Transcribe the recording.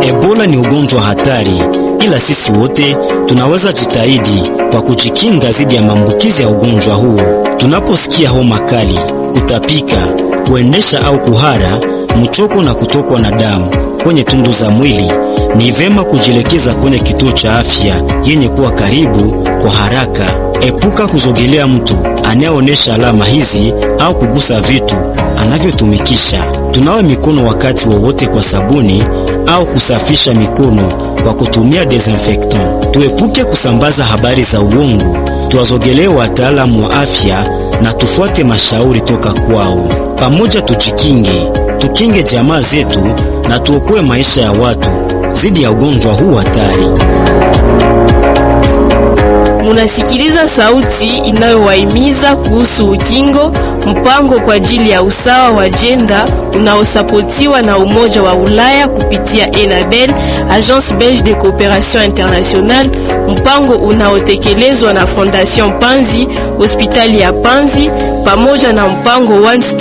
Ebola ni ugonjwa hatari, ila sisi wote tunaweza jitahidi kwa kujikinga dhidi ya maambukizi ya ugonjwa huo. Tunaposikia homa kali, kutapika, kuendesha au kuhara, mchoko na kutokwa na damu kwenye tundu za mwili, ni vema kujielekeza kwenye kituo cha afya yenye kuwa karibu kwa haraka. Epuka kuzogelea mtu anayeonyesha alama hizi au kugusa vitu anavyotumikisha. Tunawe mikono wakati wowote kwa sabuni au kusafisha mikono kwa kutumia desinfectant. Tuepuke kusambaza habari za uongo, tuwazogelee wataalamu wa afya na tufuate mashauri toka kwao. Pamoja tujikinge, tukinge jamaa zetu na tuokoe maisha ya watu dhidi ya ugonjwa huu hatari. Munasikiliza sauti inayowahimiza kuhusu ukingo, mpango kwa ajili ya usawa wa jenda unaosapotiwa na Umoja wa Ulaya kupitia ENABEL, Agence Belge de Coopération Internationale, mpango unaotekelezwa na Fondation Panzi, hospitali ya Panzi pamoja na mpango One Stop